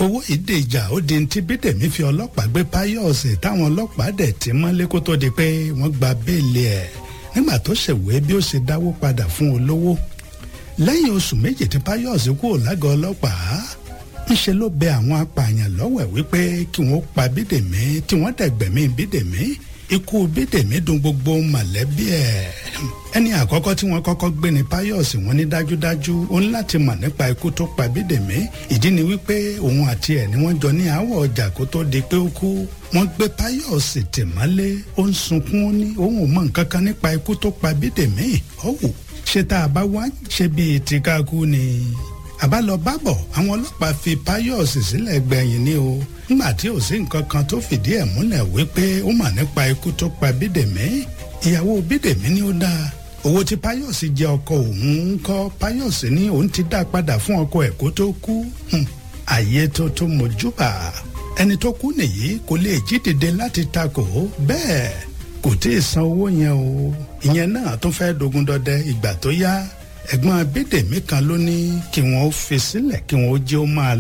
owó ìdèjà ó di ti bídèmí fi ọlọ́pàá gbé páyọ̀sì táwọn ọlọ́pàá dẹ̀ ti mọ́lé kó tó di pé wọ́n gba béèlì ẹ̀ nígbà tó ṣèwé bí ó ṣe dáwó padà fún olówó lẹ́yìn oṣù méjì tí páyọ̀sì kúrò lágọ̀ọ́ ọlọ́pàá ńṣe ló bẹ àwọn apààyàn lọ́wẹ̀ wípé kí wọ́n pa bídèmí tí wọ́n dẹ̀gbẹ̀mí bídèmí ikú bídèmí dùn gbogbo mọ̀lẹ́bí ẹ̀ ẹni àkọ́kọ́ tí wọ́n kọ́kọ́ gbé ní páyọ̀sì wọn ní dájúdájú ó ní láti mọ̀ nípa ikú tó pa bídèmí ìdí ni wípé òun àti ẹ̀ ni wọ́n jọ ní àwọ̀ ọjà kó tó di pé ó kú wọ́n gbé páyọ̀sì tìmọ́lé ó ń sunkún ó ní òun ò mọ̀ nǹkan kan nípa ikú tó pa bídèmí ọ̀wù ṣé tá a bá wá ṣe bíi tìkákú ni àbálọ bábọ̀ àwọn ọlọ́pàá fi páyọ̀sì sílẹ̀ gbẹ̀yìn ni o nígbà tí ò sí nǹkan kan tó fìdí ẹ̀ múlẹ̀ wípé ó mà nípa ikú tó pa bídèmí ìyàwó bídèmí ni ó dáa owó tí páyọ̀sì jẹ ọkọ òun ń kọ́ páyọ̀sì ní òun ti dá padà fún ọkọ ẹ̀ kó tó kú àyè tó tó mojúbà ẹni tó kú nìyí kò lè jí dìde láti takò bẹ́ẹ̀ kò tí ì san owó yẹn o ìyẹn náà tó fẹ́ dogun dọdẹ ìgbà tó yá ẹ̀gbọ́n bídèmí kan ló ní kí wọ́n fi sílẹ̀ kí wọ́n jẹ́ ó máa